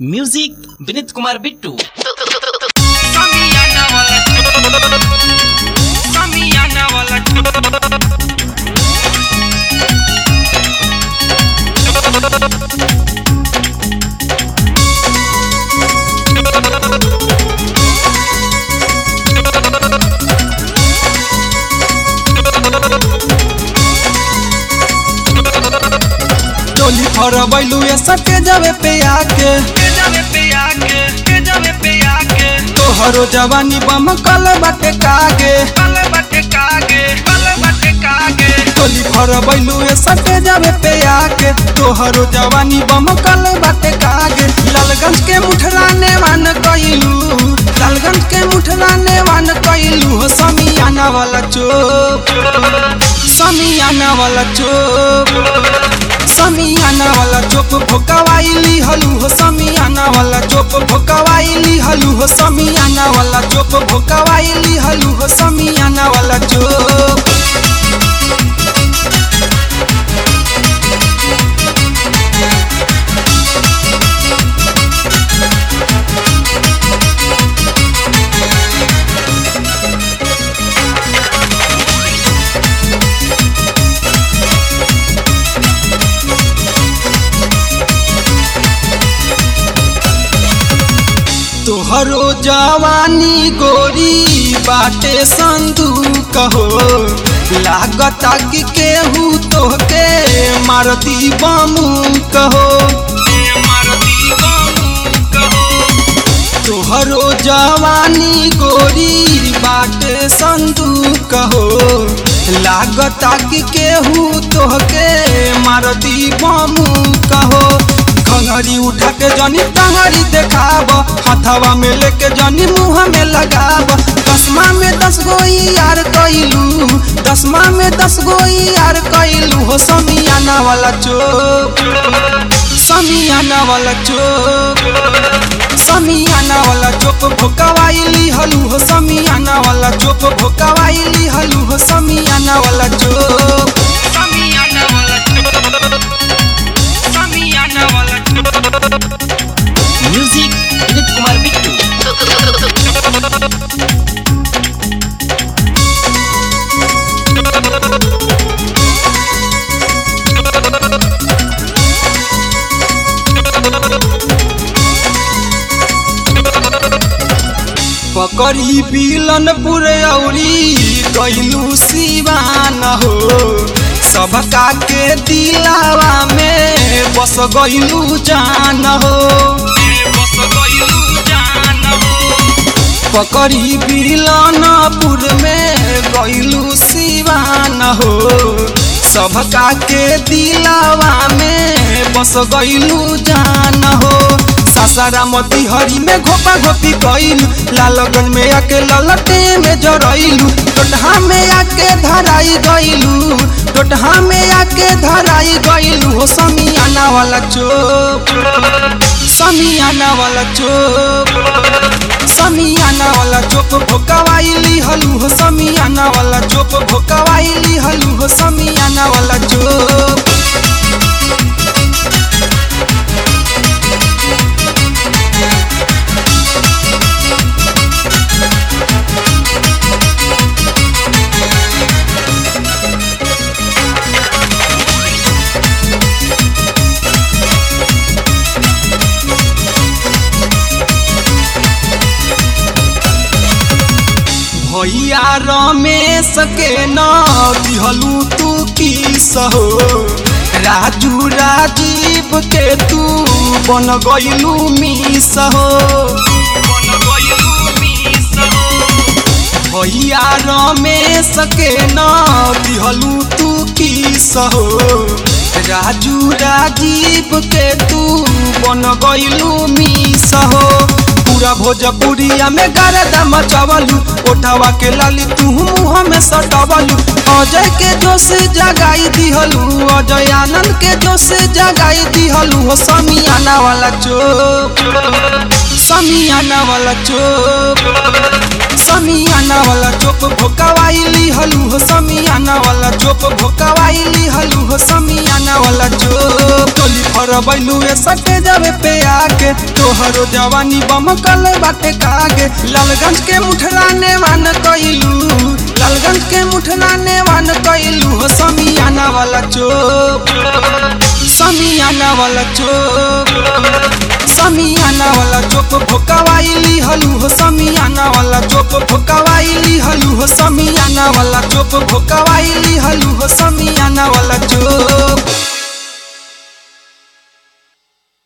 music Vinit Kumar Bittu Samiana wala Samiana wala टोली फरबैलू ये सके जावे पे आके के जावे पे आके के जावे पे आके तोहरो जवानी बम कल बाटे कागे पल बटे कागे पल बटे कागे टोली फरबैलू ये सके जावे पे आके तोहरो जवानी बम कल बाटे कागे लालगंज के मुठराने वान कइलू लालगंज के मुठराने वान कइलू हो समियाना वाला चोप समियाना वाला चोप समियाना वाला चोप भोकावाइली हलू हो समियाना वाला चोप भोकावाइली हलू हो समियाना वाला चोप भोकावाइली हलू हो समियाना वाला चोप तोहरो जवानी गोरी बाटे संदूक हो लागता कि केहू तोहके मारती बमू कहो मारती बाबू कहो तोहरो जवानी गोरी बाटे संदूक हो लागता कि केहू तोहके मारती बमू कहो घंगरी उठा के जनी टंगरी देखाब हथवा में लेके जनी मुंह में लगाब दसमा में दस गो यार कइलू दसमा में दस गो यार कइलू हो समियाना वाला चोप समियाना वाला चोप समियाना वाला चोप भोकावाइली हलू हो समियाना वाला चोप भोकावाइली हलू हो समियाना वाला चोप Samiana wala Samiana wala music Vinit Kumar Bittu पकड़ी बिलन पुरौरी कैलू सिवान हो सबका के दिलावा में बस गइलू जान हो बस गइलू जान हो पकड़ी बिलनपुर में गइलू सिवान हो सबका के दिलावा में बस गइलू जान हो सासारा मती हरी में घोपा घोपी कइलू लालगन में आके ललटे में जरइलू टोटहा में आके धराई गइलू टोटहा में आके धराई गइलू हो समियाना वाला चोप समियाना वाला चोप समियाना वाला चोप भोकावाइली हलू हो समियाना वाला चोप भोकावाइली हलू हो समियाना वाला चोप भैया रमेश के न दिहलू तू किस हो राजू राजीव के तू बन गइलू मिस हो बन गइलू मिस हो भैया रमेश के न दिहलू तू किस हो राजू राजीव के तू बन गइलू मिस हो पूरा भोजपुरिया में गरदा मचवलू ओठवा के लाली तू मुँह में सटवलू अजय के जोश जगाई दिहलू अजय आनंद के जोश जगाई दिहलू हो समियाना वाला चोप समियाना वाला चोप समियाना वाला चोप भोकावाइली हलू हो समियाना वाला चोप भोकावाइली हलू हो समियाना वाला चोप टोली फर बैलू ए सटे जावे पे आके तोहरो जवानी बमकल बाटे कागे लालगंज के मुठलाने वान कइलू लालगंज के मुठलाने वान कइलू हो समियाना वाला चोप समियाना वाला चोप समियाना वाला चोप भोकावाइली हलू हो समियाना वाला चोप भोकावाइली हलू हो समियाना वाला चोप भोकावाइली हलू हो समियाना वाला चोप